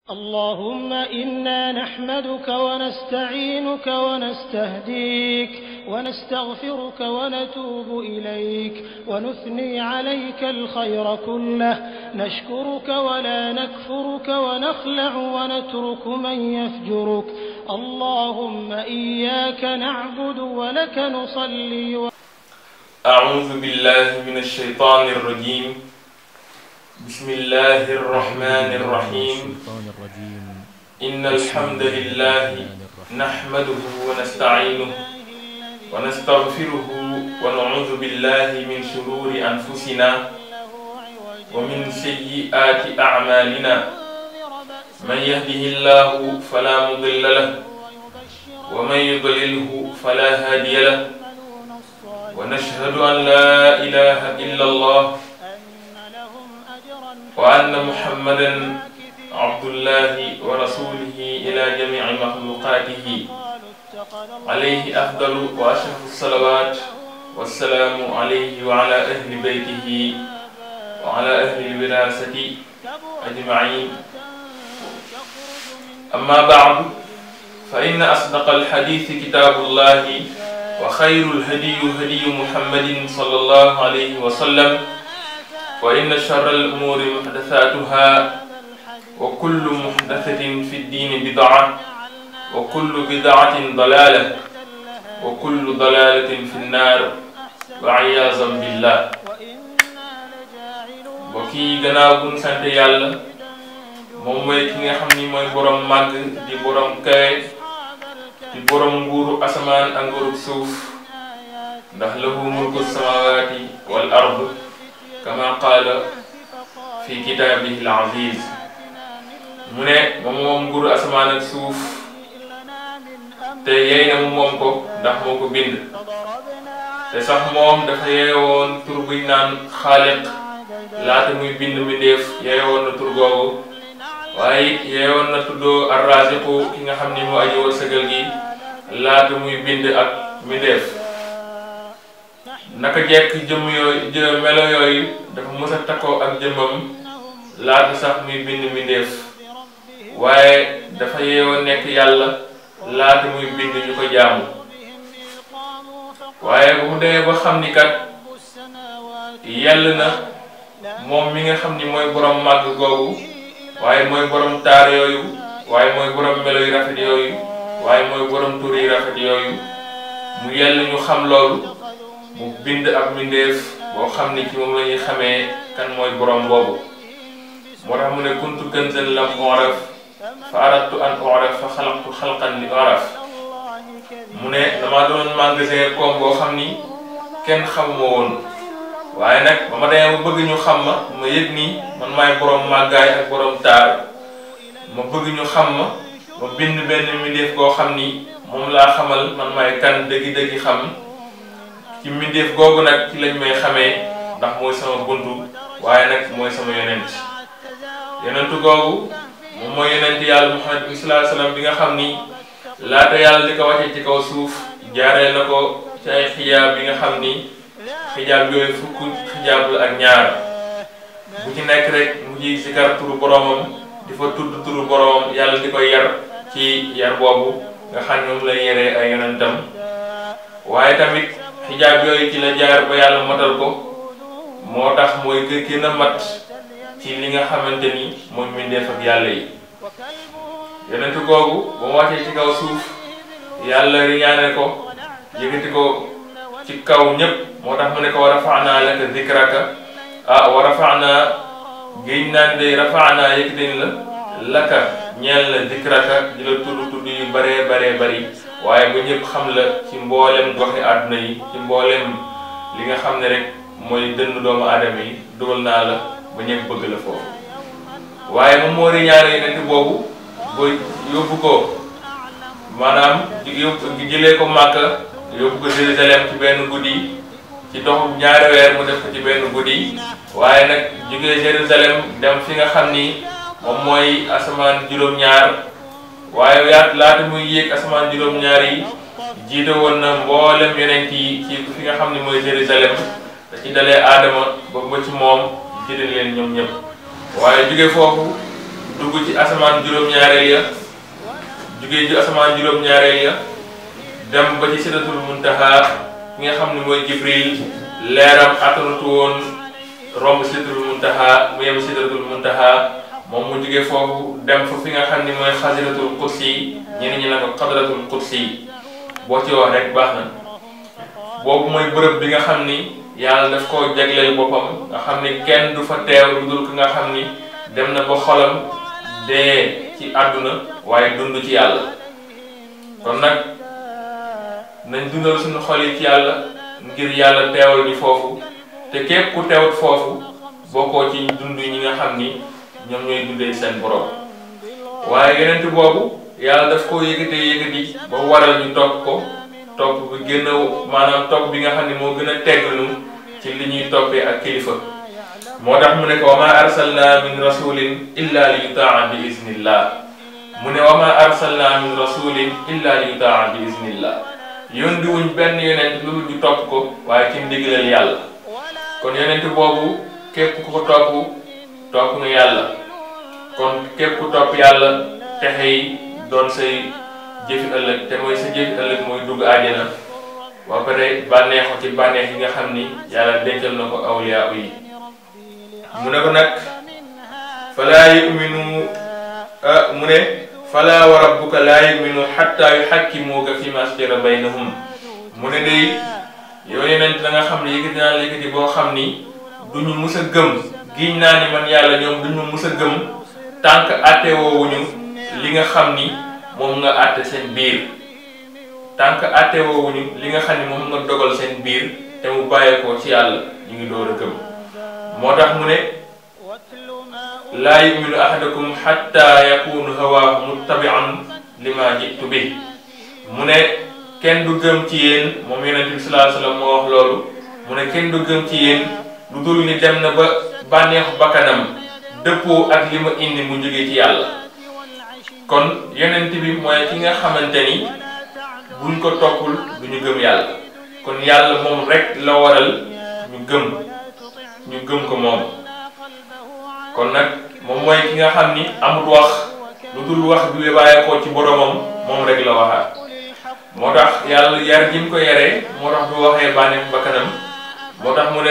اللهم إنا نحمدك ونستعينك ونستهديك ونستغفرك ونتوب إليك ونثني عليك الخير كله نشكرك ولا نكفرك ونخلع ونترك من يفجرك اللهم إياك نعبد ولك نصلي و... أعوذ بالله من الشيطان الرجيم بسم الله الرحمن الرحيم إن الحمد لله نحمده ونستعينه ونستغفره ونعوذ بالله من شرور أنفسنا ومن سيئات أعمالنا من يهده الله فلا مضل له ومن يضلله فلا هادي له ونشهد أن لا إله إلا الله وأن محمدا عبد الله ورسوله إلى جميع مخلوقاته عليه أفضل وأشرف الصلوات والسلام عليه وعلى أهل بيته وعلى أهل الوراثة أجمعين أما بعد فإن أصدق الحديث كتاب الله وخير الهدي هدي محمد صلى الله عليه وسلم وإن شر الأمور محدثاتها وكل محدثة في الدين بدعة وكل بدعة ضلالة وكل ضلالة في النار وعياذا بالله bokki gannaaw buñ sant yàlla moom mooy ki nga xam ni mooy borom màgg di borom kawe di borom nguuru asamaan ak nguuru suuf ndax lahu mulku samawaati wal ard kama qaala fi kitaabihi al aziz mu ne moom moom nguuru asamaan ak suuf te yey na mu moom ko ndax moo ko bind te sax moom dafa yeewoon tur buñ naan xaaliq laata muy bind mbindéef yeewoon na tur googu waaye yeewoon na tuddoo arraziqu ki nga xam ni moo aji wërsëgal gi laata muy bind ak mbindéef naka jekk jëmm yooyu jë melo yooyu dafa mës a takkoo ak jëmmam laata sax muy bind mbindéef waaye dafa yeewoon nekk yàlla laata muy bind ñu ko jaamu waaye bu mu demee ba xam ni kat yell na moom mi nga xam ni mooy borom màgg googu waaye mooy borom taar yooyu waaye mooy borom melo yu rafet yooyu waaye mooy borom tur yu rafet yooyu mu yell ñu xam loolu mu bind ab mbindeef boo xam ni ci moom la ñuy xamee kan mooy borom boobu moo tax mu ne kuntu kanzan lam uraf fa aradtu an uraf fa xalaqtu xalqan li uraf mu ne damaa doon magasin koom boo xam ni kenn xamuma woon waaye nag ba ma demee ba bëgg ñu xam ma ma yëg nii man maay borom màggaay ak borom taar ma bëgg ñu xam ma ma bind benn mbindeef boo xam ni moom laa xamal man maay kan dëggi-dëggi xam ci mbindeef googu nag ci lañ may xamee ndax mooy sama buntu waaye nag mooy sama yonent yonentu googu moom mooy yonent yàlla Muhammad bi sallallahu alayhi wasallam bi nga xam ni laata yàlla di ko wàcce ci kaw suuf jaaree na ko ci ay xijaab bi nga xam ni xijaab yooyu fukk xijaab la ak ñaar bu ci nekk rek mu ji zikar turu boromam di fa tudd turu boromam yàlla di ko yar ci yar boobu nga xam ne moom lay yaree ay yonentam waaye tamit xijaab yooyu ci la jaar ba yàlla matal ko moo tax mooy gën a mat ci li nga xamante ni mooy mbindeef ak yàlla yi yonent googu ba mu wàccee ci kaw suuf yàlla riñaane ko yëkkati ko ci kaw ñépp moo tax mu ne ko wa rafaana laka zikraka ah wa rafaana géej naan day rafaana yëkkati la laka ñeel la zikraka di la tudd tudd yu baree baree bari waaye ba ñëpp xam la ci mboolem goxi àdduna yi ci mboolem li nga xam ne rek mooy dënn doomu aadama yi dugal naa la ba ñëpp bëgg la foofu waaye moom moo riñaane yonent boobu ba yóbbu ko maanaam yóbbu jëlee ko Màkka yóbbu ko Jérusalem ci benn guddi ci doxu ñaari weer mu def ko ci benn guddi waaye nag jógee Jérusalem dem fi nga xam ni moom mooy asamaan juróom-ñaar waaye yaat laata muy yéeg asamaan juróom-ñaar yi jiite woon na mboolem yonent yi ci fi nga xam ni mooy Jérusalem da ci dalee aadama ba ba ci moom jiite leen ñoom ñëpp waaye jóge foofu dugg ci asamaan juróom-ñaareel ya jugee ci asamaan juróom-ñaareel ya dem ba ci sidratul muntaha ki nga xam ne mooy jibril leeram attanatu woon romb sidratul muntaha mu yem sidratul muntaha moom mu jugee foofu dem fa fi nga xam ne mooy xasiratul qudsi ñeneen ñi ne ko xadratul qudsi boo ci wax rek baax na boobu mooy bërëb bi nga xam ni yàlla daf koo jagleel boppam nga xam ni kenn du fa teew lu dul ki nga xam ni dem na ba xolam dee ci àdduna waaye dund ci yàlla kon nag nañ dundal suñu xol yi ci yàlla ngir yàlla teewal ñu foofu te képp ku teewut foofu bokkoo ci dund ñi nga xam ni ñoom ñooy dundee seen borom waaye yeneen boobu yàlla daf koo yëkkatee yëkkati ba waral ñu topp ko topp bi gën a maanaam topp bi nga xam ne moo gën a tegglu ci li ñuy toppee ak kilifa moo tax mu ne ko wa ma arsalna min rasulin illa li yutaa bi iznillah mu ne wa ma arsalna min rasulin illa li yutaa bi iznillah yónni wuñ benn yonent lu ñu topp ko waaye ci ndigalal yàlla kon yonent boobu képp ku ko topp topp nga yàlla kon képp ku topp yàlla texe yi doon say jëfi ëllëg te mooy sa jëfi ëllëg mooy dugg àjjana ba pare bànneexu ci bànneex yi nga xam ni yàlla dencal na ko awliyaa yi mu ne ko nag falaa yuminu mu ne falaa wa rabbuka laa yuminu xatta yuxakkimuuka fi ma shajara baynahum mu ne day yow yeneen da nga xam ne yëkkati naa la yëkkati boo xam ni duñu mus a gëm giñ naa ni man yàlla ñoom duñu mus a gëm tànk àtte woowuñu li nga xam ni moom nga àtte seen biir tànk àtte woowuñu li nga xam ni moom nga dogal seen biir te mu bàyyeekoo ci yàlla ñu ngi door a gëm moo tax mu ne laa yuminu ahadakum xatta yakunu hawaahu muttabian lima jitu bi mu ne kenn du gëm ci yéen moom yonente bi salaa sallam moo wax loolu mu ne kenn du gëm ci yéen lu dul ni dem na ba bànneexu bakkanam dëppoo ak li ma indi mu jóge ci yàlla kon yonent bi mooy ki nga xamante ni buñ ko toppul du ñu gëm yàlla kon yàlla moom rek la waral ñu gëm ñu gëm ko moom kon nag moom mooy ki nga xam ni amut wax lu dul wax bi bàyyeekoo ci boromam moom rek la waxaat moo tax yàlla yar ji mu ko yaree moo tax bu waxee bànneex bakkanam moo tax mu ne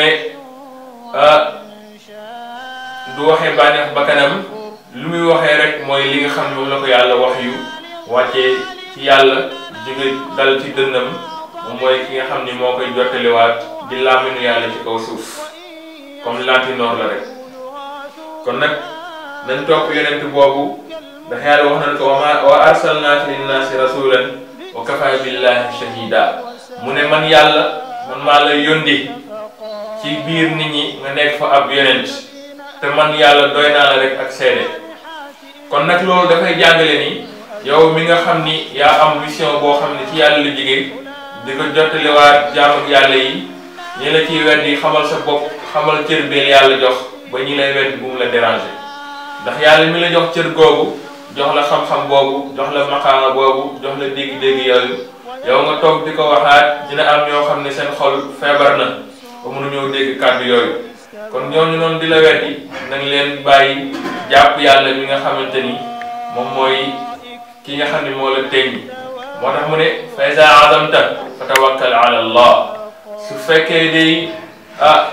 du waxee bànneex bakkanam lu muy waxee rek mooy li nga xam ne moom la ko yàlla wax yu wàccee ci yàlla jóge dal ci dënnam moom mooy ki nga xam ni moo koy jottaliwaat di làmminu yàlla ci kaw suuf comme lantinoor la rek kon nag nañ topp yonent boobu ndax yàlla wax nañ ko wa ma wa arsalnaaka linnaasi rasulan wa kafa billahi shahida mu ne man yàlla man maa la yóndi ci biir nit ñi nga nekk fa ab yonent te man yàlla doy naa la rek ak seede kon nag loolu dafay jàngale ni yow mi nga xam ni yaa am mission boo xam ne ci yàlla la jóge di ko jottaliwaat jaam ak yàlla yi ñi la ciy weddi xamal sa bopp xamal cër beel yàlla jox ba ñi lay weddi bu mu la déranger ndax yàlla mi la jox cër googu jox la xam-xam boobu jox la maqaama boobu jox la dégg-dégg yooyu yow nga toog di ko waxaat dina am ñoo xam ne seen xol feebar na ba mënuñoo dégg kàddu yooyu kon ñooñu noonu di la weddi nañ leen bàyyi jàpp yàlla mi nga xamante ni moom mooy ki nga xam ne moo la teñ moo tax mu ne fa iza azamta fa tawakkal ala allah su fekkee day ah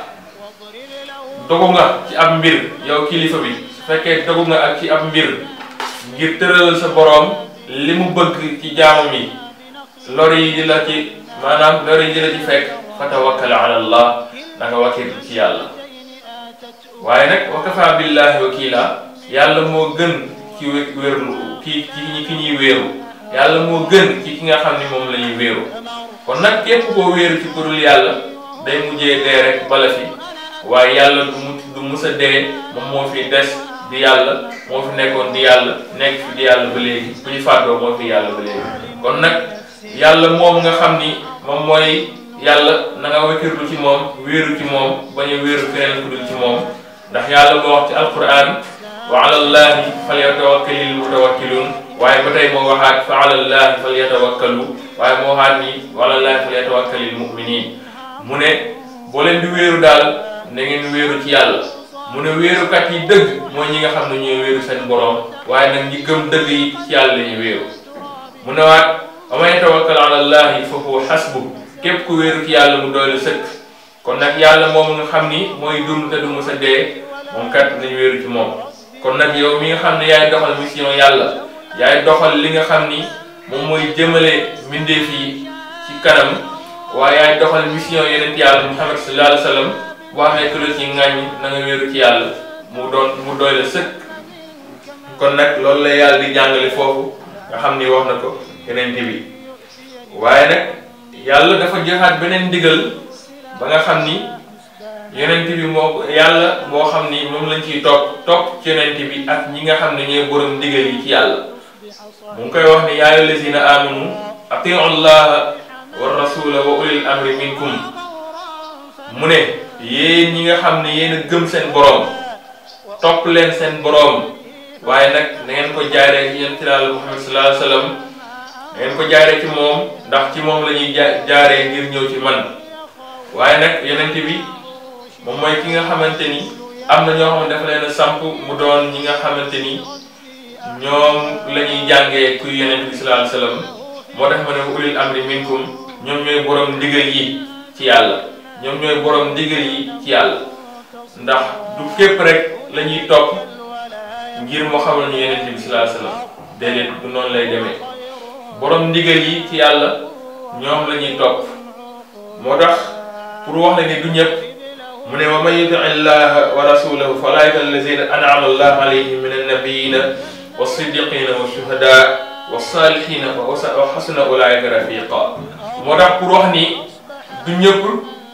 dogu nga ci ab mbir yow kilifa bi su fekkee dogu nga ak ci ab mbir ngir tëralal sa boroom li mu bëgg ci jaamam yi lor yi di la ci maanaam lor yi di la ci fekk fa tawakkal ala allah da nga wakkil ci yàlla waaye nag wa kafa billahi wakila yàlla moo gën ci wérlu ki ki ki ñuy wéeru yàlla moo gën ci ki nga xam ni moom la ñuy wéeru kon nag képp koo wéeru ci kurul yàlla day mujjee dee rek bala fi waaye yàlla du mu du mus a dee moom moo fi des di yàlla moo fi nekkoon di yàlla nekk fi di yàlla ba léegi bu ñu fàddoo moo fi yàlla ba léegi kon nag yàlla moom nga xam ni moom mooy yàlla na nga wakkirlu ci moom wéeru ci moom bañ a wéeru keneen ku dul ci moom ndax yàlla moo wax ci alquran wa ala llahi falyatawakkalil mutawakkiluun waaye ba tey moo waxaat fa ala llahi falyatawakkalu waaye moo waxaat ni wa ala llahi falyatawakkalil mu'minin mu ne boo leen di wéeru daal na ngeen wéeru ci yàlla mu ne wéerukat yi dëgg mooy ñi nga xam ne ñooy wéeru seen borom waaye nag ñi gëm dëgg yi ci yàlla la ñu wéeru mu ne waat wa man yatawakkal ala allahi fa huwa hasbu képp ku wéeru ci yàlla mu doy la sëkk kon nag yàlla moom nga xam ni mooy dund te du mës a dee moom kat nañu wéeru ci moom kon nag yow mi nga xam ne yaay doxal mission yàlla yaay doxal li nga xam ni moom mooy jëmale mbindeef yi ci kanam waaye yaay doxal mission yeneen yàlla Muhammad sallallahu alayhi wa sallam boo amee ku la ci ŋàññ na nga wéeru ci yàlla mu doon mu doy la sëkk kon nag loolu la yàlla di jàngale foofu nga xam ni wax na ko yeneen bi waaye nag yàlla dafa joxaat beneen ndigal ba nga xam ni yonent bi moo yàlla moo xam ni moom lañ ciy topp topp ci yonent bi ak ñi nga xam ne ñooy borom ndigal yi ci yàlla mu ngi koy wax ni yaa ayyuha allazina amanu atiu llaha wa rasula wa ulil amri minkum mu ne yéen ñi nga xam ne yéen a gëm seen boroom topp leen seen boroom waaye nag na ngeen ko jaaree ci yonent Yàlla Muhammad sallallahu alayhi wa sallam na ngeen ko jaaree ci moom ndax ci moom la ñuy jaaree ngir ñëw ci man waaye nag yonent bi moom mooy ki nga xamante ni am na ñoo xam ne dafa leen a samp mu doon ñi nga xamante ni ñoom la ñuy jàngee kuy yonent bi sallallahu alayhi wa sallam moo tax ma ne ulil amri minkum ñoom ñooy borom ndigal yi ci yàlla ñoom ñooy borom ndigal yi ci yàlla ndax du képp rek la ñuy topp ngir moo xamal ñu yonent bi sallallahu alayhi wa sallam déedéet du noonu lay demee borom ndigal yi ci yàlla ñoom la ñuy topp moo tax pour wax la ni du ñëpp mu ne wa man yuti illaha wa rasulahu fa ulaika allazina an'ama allahu alayhim min annabiyina wa siddiqina wa shuhada wa salihina wa xasuna ulaika rafiqa moo tax pour wax ni du ñëpp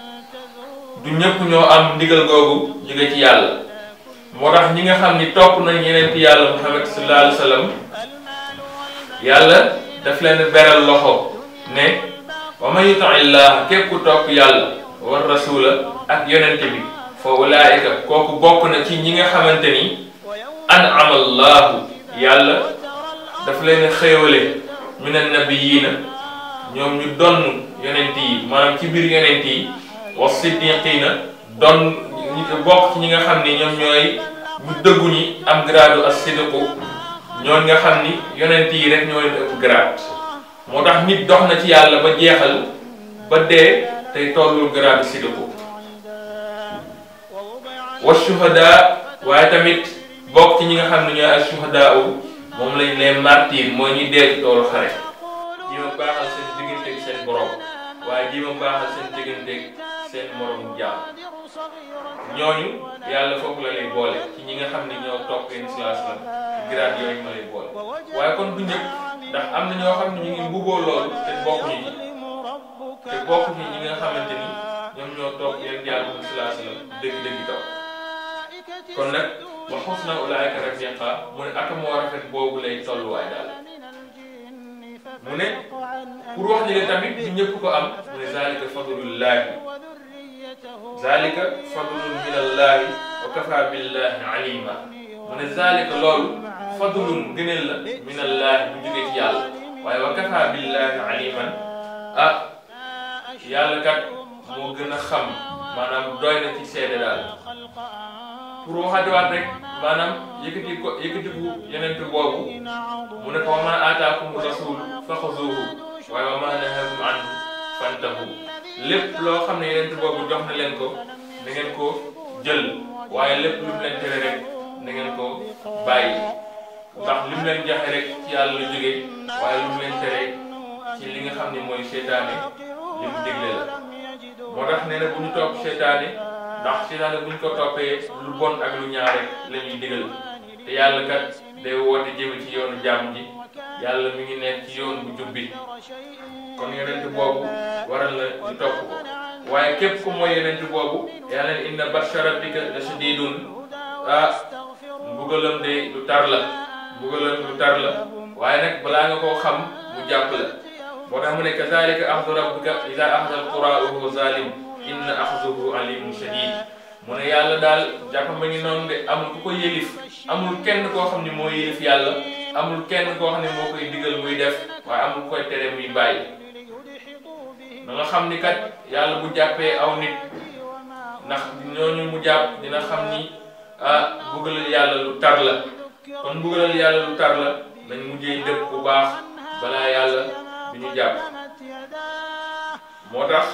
du ñëpp ñoo am ndigal googu jóge ci yàlla moo tax ñi nga xam ni topp nañ yeneen ci yàlla muhammad sallallahu alayhi wa sallam yàlla daf leen beral loxo ne wa man yuti illah képp ku topp yàlla war rasula ak yonente bi fa ulaayika kooku bokk na ci ñi nga xamante ni an'ama allahu yàlla daf leen xéewale min annabiyiina ñoom ñu donn yonent yi maanaam ci biir yonent yi wa siddiqiina donn bokk ci ñi nga xam ni ñoom ñooy ñu dëggu ñi am gradu as-sidqu ñooñ nga xam ni yonent yi rek ñoo leen ëpp grade moo tax nit dox na ci yàlla ba jeexal ba dee tey tollul grade sidqu wa shuhada waaye tamit bokk ci ñi nga xam ne ñooy ak shuhada u moom lañ leen martyr mooy ñuy dee ci toolu xare ji ma baaxal seen digganteeg seen borom waaye ji ma baaxal seen digganteeg seen morom jaam ñooñu yàlla foofu la lay boole ci ñi nga xam ne ñoo topp yéen islam ci grade yooyu ma lay boole waaye kon du ñëpp ndax am na ñoo xam ne ñu ngi mbuboo loolu te bokkuñu ci te bokk ci ñi nga xamante ni ñoom ñoo toog yéen yàlla moom salaa salaam dëgg-dëgg taw kon nag wa husna ulaa'ika rafiqa mu ne ak moo rafet boobu lay tolluwaay daal mu ne pour wax ni le tamit du ñëpp ko am mu ne zalika fadlullahi zalika fadlun min allahi wa kafa billahi alima mu ne zalika loolu fadlun gëneel la min allahi bu jógee ci yàlla waaye wa kafa billahi aliman ah yàlla kat moo gën a xam maanaam doy na ci seede daal pour waxaatiwaat rek maanaam yëkkati ko yëkkatiku yeneen boobu mu ne ko wa maa aataakum rasul faxuzuuhu waaye wa maa nahaakum anhu fantahu lépp loo xam ne yeneen boobu jox na leen ko na ngeen ko jël waaye lépp lu mu leen tere rek na ngeen ko bàyyi ndax li mu leen joxe rek ci yàlla la jógee waaye lu mu leen tere ci li nga xam ne mooy seytaane li mu digle la moo tax nee na bu ñu topp seytaane ndax seytaane bu ñu ko toppee lu bon ak lu ñaar rek la ñuy digal te yàlla kat day woote jëme ci yoonu jàmm ji yàlla mi ngi nekk ci yoon bu jub bi kon yonent boobu waral la ñu topp ko waaye képp ku mooy yonent boobu yàlla ne inna batsha rabbika la shadidun ah mbugalam de lu tar la mbugalam lu tar la waaye nag balaa nga koo xam mu jàpp la moo tax mu ne kazalika axdu rabbika ida axda alqura wa huwa zalim inna axduhu alimun shadid mu ne yàlla daal jàpp ma ngi noonu de amul ku ko yëlif amul kenn koo xam ne moo yëlif yàlla amul kenn koo xam ne moo koy digal muy def waaye amul koy tere muy bàyyi da nga xam ni kat yàlla bu jàppee aw nit ndax ñooñu mu jàpp dina xam ni ah mbugalal yàlla lu tar la kon mbugalal yàlla lu tar la nañ mujjee dëpp bu baax balaa yàlla du ñu jàpp moo tax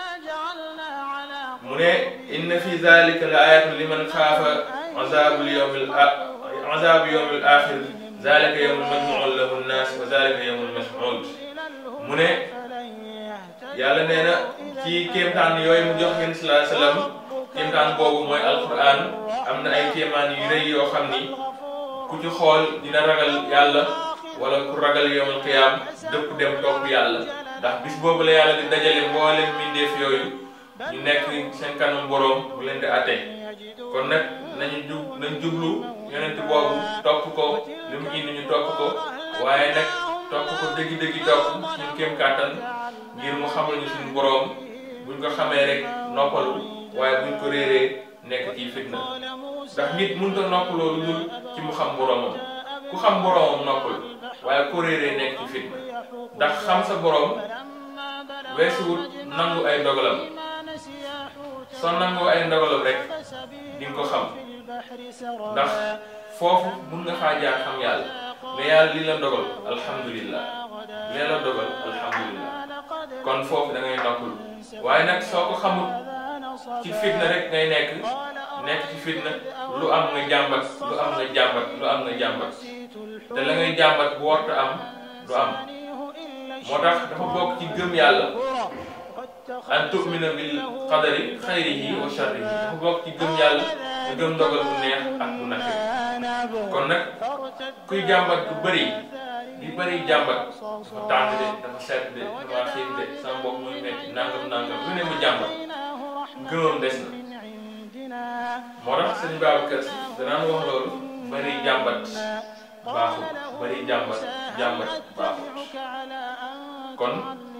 mu ne inna fi zalika la ayatun liman xaafa azabul yawmil azabu yawmil axir zalika yawmul majmuun lahu nnaas wa zalika yawmul mashhuud mu ne yàlla nee na ci kéemtaan yooyu mu jox ngeen salaa salaam kéemtaan boobu mooy alquran am na ay kéemaan yu rëy yoo xam ni ku ci xool dina ragal yàlla wala ku ragal yawmul qiyaam dëpp dem topp yàlla ndax bis boobu la yàlla di dajale mboolem mbindeef yooyu ñu nekk seen kanam boroom bu leen di atte kon nag nañu jub nañ jublu yonent boobu topp ko li mu indi ñu topp ko waaye nag topp ko dëggi-dëggi topp suñu kéem kàttan ngir mu xamal ñu suñu boroom buñ ko xamee rek noppalu waaye buñ ko réeree nekk ci fitna ndax nit mënut a noppaloo lu dul ci mu xam boroomam ku xam boroomam noppalu waaye ko réeree nekk ci fitna ndax xam sa boroom weesuwut nangu ay dogalam soo nangoo ay ndogalam rek di nga ko xam ndax foofu mun nga faa jaar xam yàlla mais yàlla lii la dogal alhamdulillah lii la dogal alhamdulillah kon foofu da ngay noppul waaye nag soo ko xamul ci fitna rek ngay nekk nekk ci fitna lu am nga jàmbat lu am nga jàmbat lu am nga jàmbat te la ngay jàmbat bu warta am du am moo tax dafa bokk ci gëm yàlla an tu'mina bil qadari xayrihi wa sharrihi dafa bokk ci gëm yàlla nga gëm ndogal bu neex ak bu naqari kon nag kuy jàmbat bu bëri di bëri jàmbat dafa tàng de dafa sedd de dafa xiif de sama bopp muy metti nangam nangam lu ne mu jàmbat gëmam des na moo tax sëñ Babacar Si danaan wax loolu bëri jàmbat baaxul bëri jàmbat jàmbat baaxul kon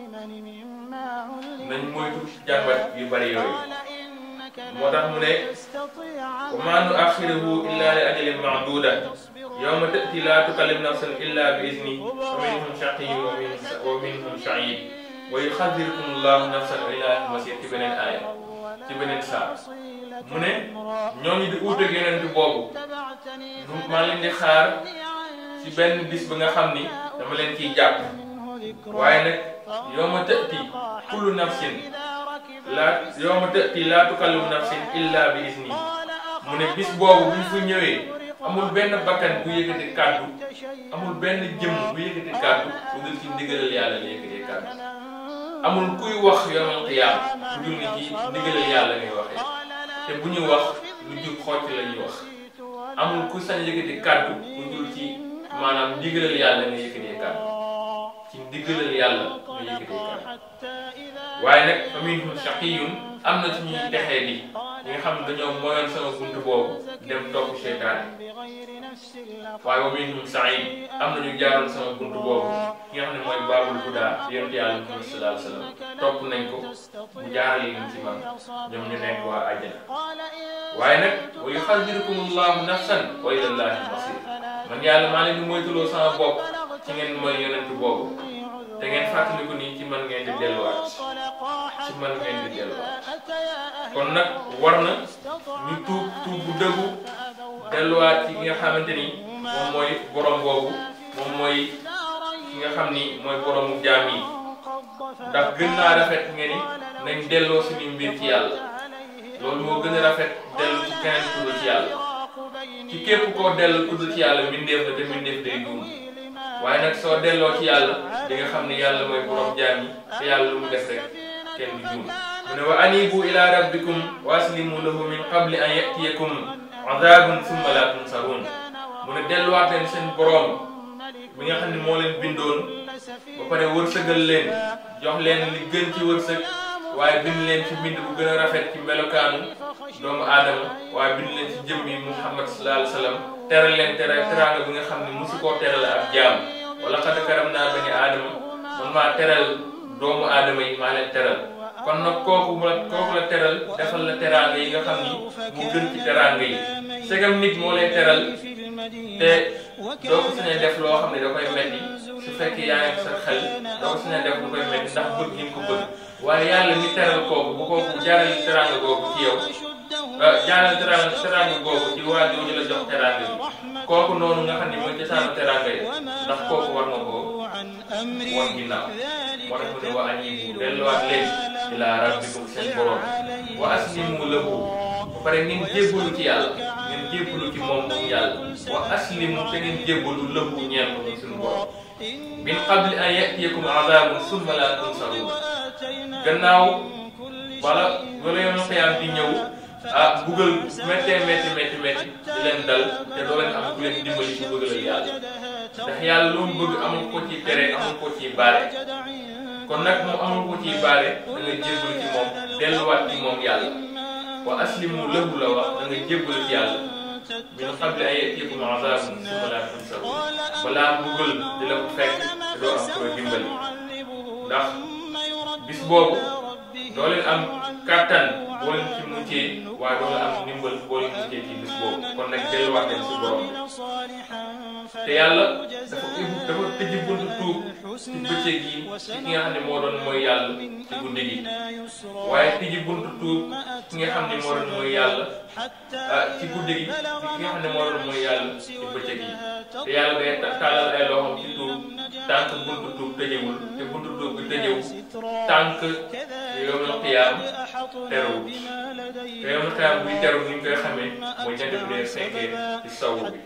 nañ moytu jàmbat yu bari yooyu moo tax mu ne wa maa nu axiruhu illa li ajalin maaduda yawma tati laa tukallim nafsan illa bi izni wa minhum shaqiyyun wa minhum sa'id wa yuxadirukum allahu nafsan ilaa masir ci beneen aaya ci beneen saa mu ne ñooñu di uuteeg yonent boobu maa leen di xaar ci benn bis bi nga xam ni dama leen ciy jàpp waaye nag yawma tati kullu nafsin laa yawma tati laa tukallimu nafsin illa bi izni mu ne bis boobu bu ñu fa ñëwee amul benn bakkan bu yëkkati kàddu amul benn jëmm bu yëkkati kàddu bu dul ci ndigalal yàlla la yëkkatee kàddu amul kuy wax yawmal qiyaam bu dul ni ci ndigalal yàlla ngay waxee te bu ñuy wax lu jub xocc la ñuy wax amul ku sañ yëkkati kàddu bu dul ci maanaam ndigalal yàlla nga yëkkatee kàddu ci ndigalal yàlla nga yëkkatee kàddu waaye nag fa minhum shaqiyyun am na ci ñuy texee di ñi nga xam ne dañoo moyoon sama buntu boobu dem topp seytaane waaye wa minhum sa'id am na ñu jaaroon sama buntu boobu ki nga xam ne mooy baabul huda yonent yàlla Muhammad sallallahu alayhi wa sallam topp nañ ko mu jaarale leen ci man ñoom ñu nekk waa àjjana waaye nag wa yuxadirukum allahu nafsan wa ila llahi masir man yàlla maa leen di moytuloo sama bopp ci ngeen mooy yonent boobu te ngeen fàttaliku nii ci man ngeen di delluwaat ci man ngeen di delluwaat kon nag war na ñu tuub tuub bu dëggu delluwaat ci ki nga xamante ni moom mooy borom boobu moom mooy ki nga xam ni mooy boromu jaam yi ndax gën naa rafet nga ni nañ delloo suñu mbir ci yàlla loolu moo gën a rafet dellu ci keneen tudd ci yàlla ci képp koo dellu tudd ci yàlla mbindeef la te mbindeef day juum waaye nag soo delloo ci yàlla di nga xam ne yàlla mooy borom jaam yi te yàlla lu mu def rek kenn du juum mu ne wa anibu ila rabbikum wa aslimu lahu min qabli an yatiyakum azabun summa la tunsarun mu ne delluwaat leen seen borom mi nga xam ne moo leen bindoon ba pare wërsëgal leen jox leen li gën ci wërsëg waaye bind leen ci mbind bu gën a rafet ci melokaanu doomu aadama waaye bind leen ci jëmmi muhammad sallallahu alayhi wa sallam teral leen tera teraanga bi nga xam ne musu koo teral ab jaam wala xad karam naa bani aadama man maa teral doomu aadama yi maa leen teral kon nag kooku la kooku la teral defal la teraanga yi nga xam ni mu gën ci teraanga yi segam nit moo lay teral te doo ko sañee def loo xam ne da koy metti su fekkee yaa ngi sa xel doo ko sañee def lu koy metti ndax bëgg ni mu ko bëgg waaye yàlla mi teral kooku bu kooku jaarale teraanga googu ci yow jaanal teraanga teraanga boobu ci waa jooju la jox teraanga yi kooku noonu nga xam ne mooy cosaanu teraanga yi ndax kooku war nga ko wan ginnaaw moo tax mu ne wa aniibu delluwaat leen ilaa rabbikum seen borom wa aslimu lahu ba pare ngeen jébbalu ci yàlla ngeen jébbalu ci moom moom yàlla wa aslimu te ngeen jébbalu lahu ñeel ko suñu borom min qabli an yatiyakum azabun summa la tunsaruun gannaaw wala wala yoonu xiyaam di ñëw ah buggal méttee métti métti métti di leen dal te doo leen am ku leen dimbali ci bëggalal yàlla ndax yàlla lu mu bëgg amul ko ci tere amul ko ci baare kon nag moom amul ko ci baare da nga jébbalu ci moom delluwaat ci moom yàlla wa aslimu lahu la wax da nga jébbalu ci yàlla min qabli an yatiyakum azabun summa la tunsaruun balaa buggal di la ko fekk te doo am ko dimbali ndax bis boobu doo leen am kàttan boo leen ci muccee waaye doo leen am ndimbal boo leen muccee ci bis boobu kon nag delluwaat leen si borom te yàlla dafa ubbi dafa tëj buntu tuub ci bëccëg yi ci ki nga xam ne moo doon mooy yàlla ci guddi gi waaye tëj buntu tuub ki nga xam ne moo doon mooy yàlla ci guddi gi ci ki nga xam ne moo doon mooy yàlla ci bëccëg yi te yàlla day tàllal ay loxoom ci tuub tànk buntu tuub tëjewul te buntu tuub bi tëjewu tànk yawmal qiyaam terewul te yawmal qiyaam buy teru ni ñu koy xamee mooy jant bi dee fekkee ci sow bi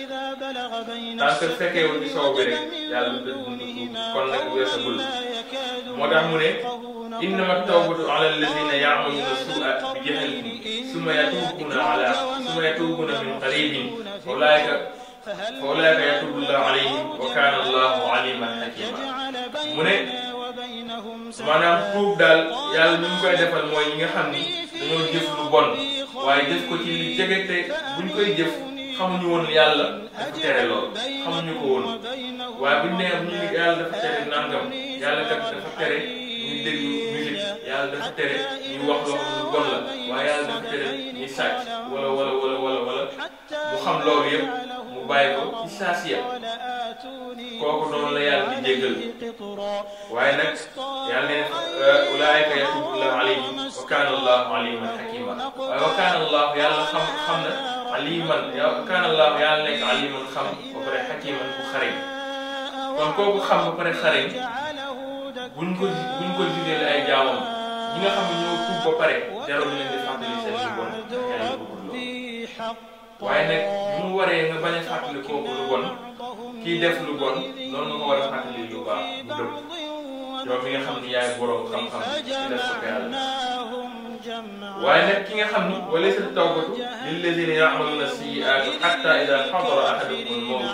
tànk fekkeewul ci sow bi rek yàlla du tëj buntu tuub kon nag weesagul moo tax mu ne innama tawbatu ala alladina ya'maluna su'a bi jahalin summa yatubuna ala summa yatubuna min qaribin ulaika fa ulaika yatubu llahu alayhim wa kana allahu aliman hakima mu ne maanaam tuub daal yàlla ñu ngi koy defal mooy ñi nga xam ni dañoo jëf lu bon waaye jëf ko ci li jege te buñ koy jëf xamuñu woon yàlla dafa tere lool xamuñu ko woon waaye buñ nee ñu ngi yàlla dafa tere nangam yàlla kat dafa tere ñuy déglu musique yàlla dafa tere ñuy wax loo xam lu bon la waaye yàlla dafa tere ñuy sàcc wala wala wala wala wala mu xam loolu yëpp mu bàyyi ko ci saa si kooku noonu la yàlla di jéggal waaye nag yàlla ne ulaayika yatubu llahu alayhim wa kaana allahu aliman hakima waaye wa kaana allahu yàlla xam xam na aliman wa kaana allahu yàlla nekk aliman xam ba pare hakiman bu xareñ kon kooku xam ba pare xareñ buñ ko buñ ko jugee ay jaamam ñi nga xam ne ñoo tuub ba pare jarul leen di fàttali seen lu bon yàlla bëggul loolu waaye nag bu mu waree nga bañ a fàttali kooku lu bon kii def lu bon noonu nga ko war a fàttali lu baax bu dëpp yow mi nga xam ni yaay borom xam-xam ci def ko yàlla waaye nag ki nga xam ni walaysa tawbatu lilladina ya'maluna sayyi'ati hatta ida hadara ahadakum al-mawt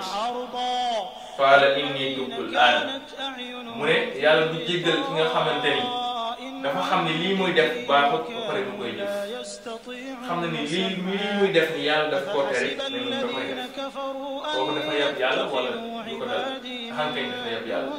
qaala inni tubtu al-aan mu ne yàlla du jéggal ki nga xamante ni dafa xam ne lii muy def baaxut ba pare mu koy def xam na ni lii lii muy def ni yàlla daf koo tere ne mu da koy def kooku dafa yab yàlla wala du ko dal xànkañ dafa yab yàlla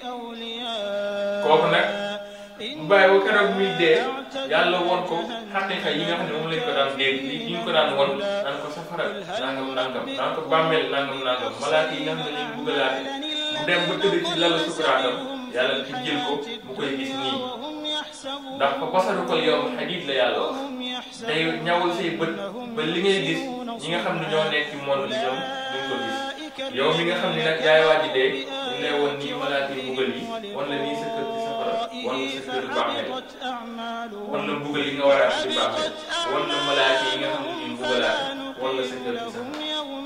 kooku nag mu bàyyi ba keroog muy dee yàlla won ko xaqiqa yi nga xam ne moom lañ ko daan dégg yi ñu ko daan won naan ko safara nangam nangam naan ko bàmmeel nangam nangam malaaka yi nga xam ne lañ buggalaate mu dem ba tëdd ci lalu sukuraatam yàlla ci jël ko mu koy gis nii ndax fa basaru ko yow xadiid la yàlla wax day ñawul say bët ba li ngay gis ñi nga xam ne ñoo nekk ci monde bi ñoom duñ ko gis yow mi nga xam ne nag yaay waaji dee ñu lay woon nii malaaka yi mbugal yi wan la nii sa kër ci safara wan la sa kër bàmmeel wan la mbugal yi nga war a am ci bàmmeel wan la malaaka yi nga xam ne ñuy mbugalaate wan la sa kër ci safara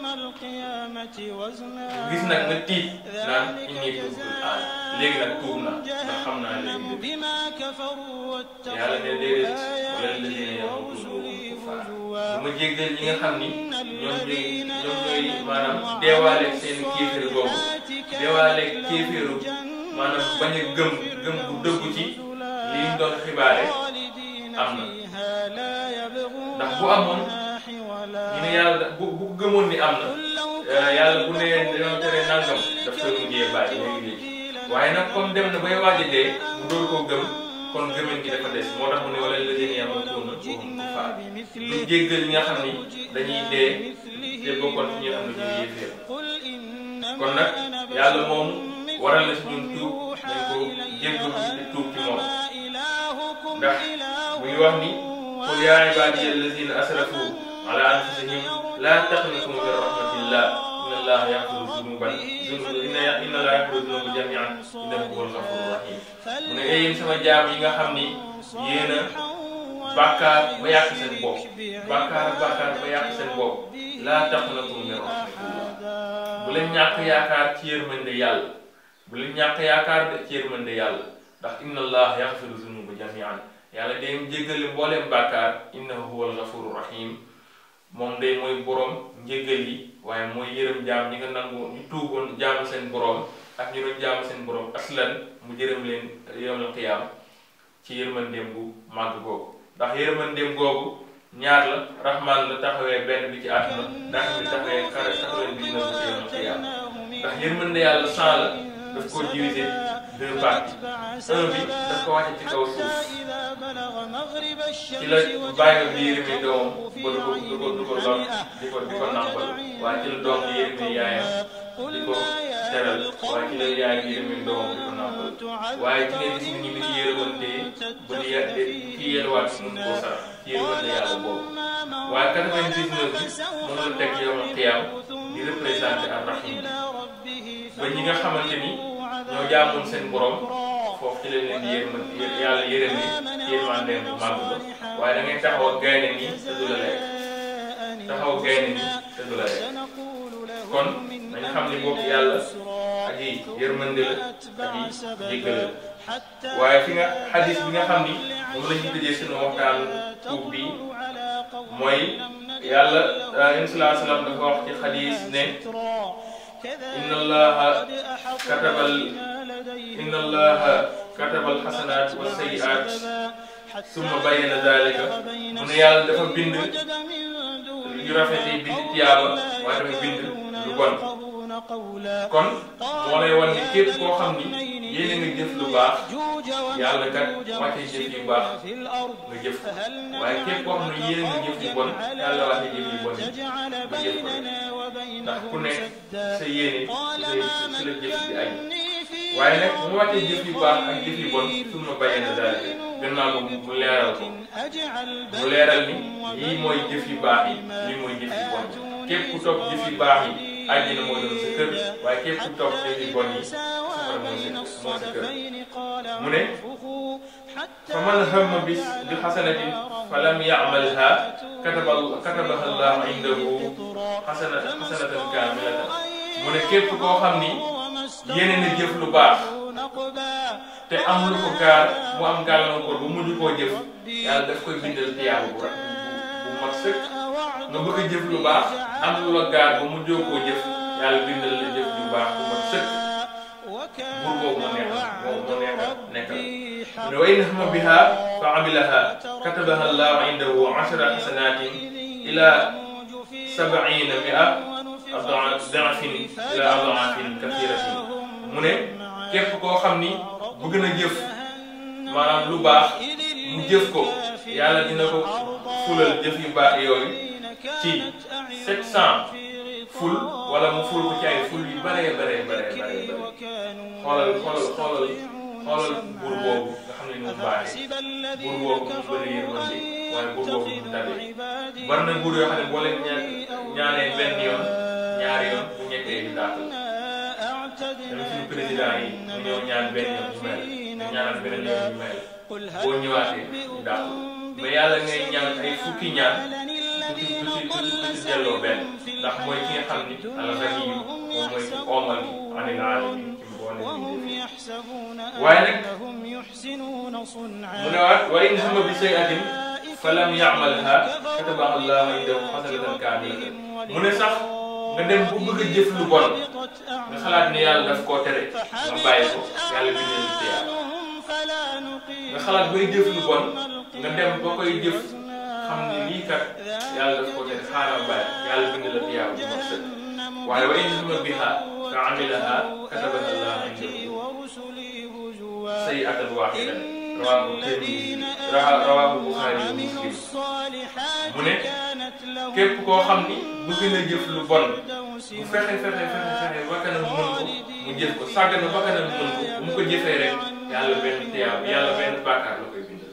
gis nag nga tiit naan inni tubtul aan léegi nag tuub na ndax xam naa léegi yàlla ne déedéet wala lazina yamutuuna kufaar bu ma jéggal ñi nga xam ni ñoom ñooy ñoom ñooy maanaam deewaaleeg seen kéeféer boobu deewaaleeg kéeféeru maanaam bañ a gëm gëm bu dëggu ci li ñu doon xibaare am na ndax bu amoon ñu ne yàlla bu bu gëmoon ni am na yàlla bu nee dañoo tere nangam daf koy mujjee bàyyi léegi léegi waaye nag comme dem na bay waaj a dee mu door koo gëm kon gëmën gi dafa des moo tax mu ne wala lazina yamutuuna wa hum kufaar du jéggal ñi nga xam ni dañuy dee te bokkoon ci ñi nga xam ne ñuy yéeféer kon nag yàlla moom waral na si ñun tuub nañ ko jéggal ci tuub ci moom ndax muy wax ni qul yaa ibaadiya allazina asrafu ala anfusihim laa taqnatu min rahmatillah inna allaha yaghfiru zunuban inna allaha yaghfiru zunuba jamian innahu huwal ghafurur rahim mu ne yéen sama jaam yi nga xam ni yéen a bàkkaar ba yàq seen bopp bàkkaar bàkkaar ba yàq seen bopp laa taqnatu min rahmatillah bu leen ñàkk yaakaar ci yërmande yàlla bu leen ñàkk yaakaar de ci yërmande yàlla ndax inna allah yaghfiru zunuba jamian yàlla day jéggale mbooleem bàkkaar innahu huwal ghafurur rahim moom day mooy borom njéggal yi waaye mooy yërëm jaam ñi nga nangu ñu tuuboon jaamu seen borom ak ñu doon jaamu seen borom aslan mu jërëm leen yawmal qiyaam ci yërmandeem bu màgg googu ndax yërmandeem googu ñaar la rahman la taxawee benn bi ci àdduna ndax bi taxawee kare taxawee bi dina ci yawmal qiyaam ndax yërmande yàlla cent la daf ko divisé deux parties un bi daf ko wàcce ci kaw suuf ci la bàyyi bi yërëme doom ba du ko du ko du ko lor di ko di ko nàmpal waaye ci la doom di yërëme yaayam di ko teral waaye ci la yaay bi yërëme doomam di ko nàmpal waaye ci nga gis ni ñu ci yërëmante ba di ya ki yelwaat mun koo sarax ci yërëmante yàlla boobu waaye quatre-vingt-dix-neuf bi moom la teg yow xiyaam di représenté ar rahim ba ñi nga xamante ni ñoo jaamoon seen borom foofu ci leen leen di yërma yàlla yërëm ni yërmandeem bu màgg ba waaye da ngay taxaw ak gaynde nii te du la lekk taxaw ak gaynde nii te du la lekk kon nañu xam ni boobu yàlla ak yi yërmande la ak yi jéggale la waaye fi nga xadis bi nga xam ni moom la ñuy tëjee sunu waxtaan tuub bi mooy yàlla yéen salaa salaam dafa wax ci xadis ne inna allaha katabal inna allaha katabal xasanaat wa sayiaat summa bayyana dalika mu ne yàlla dafa bind yu rafet yi bind tiyaaba waaye dafa bind lu bon kon moo lay wan ni képp koo xam ni yéene nga jëf lu baax yàlla kat wàcce jëf yu baax nga jëf ko waaye képp koo xam ne yéene nga jëf yu bon yàlla wàcce jëf yu bon yi nga jëf ko ndax ku nekk sa yéene si la jëf di añ waaye nag mu wàccee jëf yu baax ak jëf yu bon su ma bàyyee na daal gannaaw ko mu leeral ko mu leeral ni lii mooy jëf yu baax yi lii mooy jëf yu bon képp ku topp jëf yu baax yi àjjana moo doon sa kër waaye képp ku topp jëf yu bon yi safara moo sa moo sa kër mu ne fa man hamma bi bi xasanatin fa lam ya'malha kataba katabaha allahu indahu xasana xasanatan kaamilatan mu ne képp koo xam ni yéene na jëf lu baax te am lu ko gaar mu am gàllankoor bu mujj koo jëf yàlla daf koy bindal tiyaaba bu bu mat sëkk nga bëgg a jëf lu baax am lu la gaar ba mujjoo koo jëf yàlla bindal la jëf lu baax bu mat sëkk buur boobu moo neex moo moo neex nekkal mu ne wa in hamma biha fa amilaha katabaha allahu indahu ashra xasanatin ila sabaina mia dafin ila adafin kathiratin mu ne képp koo xam ni bëgg na jëf maanaam lu baax mu jëf ko yàlla dina ko fulal jëf yu baax yooyu ci 700 ful wala mu ful ko ci ay ful yu bëree bëree bëree bëree xoolal xoolal xoolal xoolal buur boobu nga xam ne ni mu baaxee buur boobu mu bëri yërmande waaye buur boobu mu tabe bari na buur yoo xam ne boo leen ñaan ñaanee benn yoon ñaari yoon bu ñettee di dàq même suñu président yi ñu ñëw ñaan benn yoon ñu mel ñu ñaanal beneen yoon ñu mel boo ñëwaatee ñu dàq mais yàlla ngay ñaan ay fukki ñaan du ci du ci du ci delloo benn ndax mooy ki nga xam ni al-Ghani moom mooy ki oomal anil alamin ci mboolem waaye nag mu ne waat wa in hamma bi shay'atin fa lam ya'malha katabaha Allahu indahu hasanatan kaamilatan mu ne sax nga dem bu bëgg a jëf lu bon nga xalaat ni yàlla daf koo tere nga bàyyi ko yàlla bindal lu tiyaab nga xalaat bay jëf lu bon nga dem ba koy jëf xam ni lii kat yàlla daf koo tere xaaral bàyyi yàlla bindal la tiyaab bu mat sëkk waaye wa in hamma biha fa amilaha katabaha Allahu indahu sayyi'atan waahidatan rawaahu Tirmidi rawaahu Buxaari wa Muslim mu ne képp koo xam ni bëgg na jëf lu bon mu fexe fexe fexe fexe ba kanam mën ko mu jëf ko sàgg na ba kanam mën ko bu mu ko jëfee rek yàlla benn tiyaab yàlla benn bàkkaar la koy bindal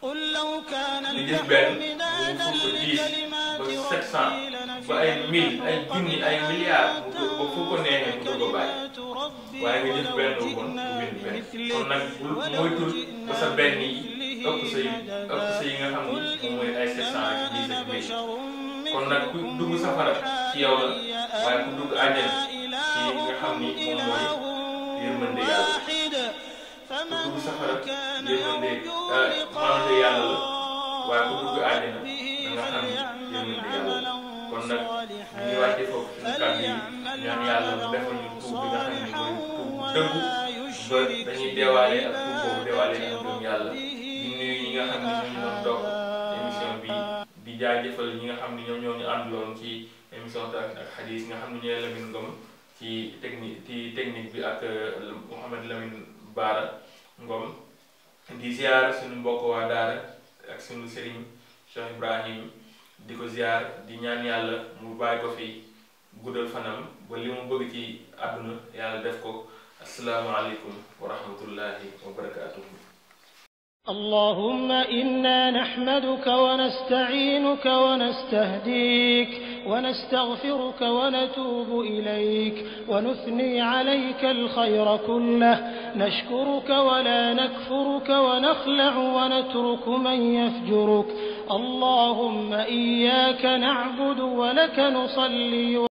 nga jël benn mu ful ko dix ba sept cent ba ay mille ay junni ay milliards mu dugg ba fu ko neexee mu dugg a bàyyi waaye nga jël benn bu bon mu bind benn kon nag bul moytul ba sa benn yi ëpp sa yi ëpp sa yi nga xam ni moom mooy ay sept cent ak dix ak mille kon nag ku dugg safara ci yow la waaye ku dugg àjjana ci nga xam ni moom mooy yërmande yàlla ku dugg safara yërmande maanaam yàlla la waaye ku dugg àjjana da nga xam ni yërmande yàlla la kon nag ñu ngi wàcce foofu suñu kàddu yi ñaan yàlla mu defal ñu tuub bi nga xam ni mooy tuub dëggu ba dañuy deewaale ak tuub boobu deewaale ak ngëm yàlla di nuyu ñi nga xam ni ñoo ñu doon toog émission bi di jaajëfal ñi nga xam ni ñoom ñoo ñu àndaloon ci émission ak ak xadis nga xam ni ñooy Lamine Ngom ci technique ci technique bi ak Mouhamed Lamine Baara Ngom di ziar suñu mbokk waa daara ak suñu sëriñ Cheikh Ibrahim di ko ziar di ñaan yàlla mu bàyyi ko fi guddal fanam ba li mu bëgg ci àdduna yàlla def ko asalaamaaleykum wa rahmatullahi wa barakaatuhu اللهم إنا نحمدك ونستعينك ونستهديك ونستغفرك ونتوب إليك ونثني عليك الخير كله نشكرك ولا نكفرك ونخلع ونترك من يفجرك اللهم إياك نعبد ولك نصلي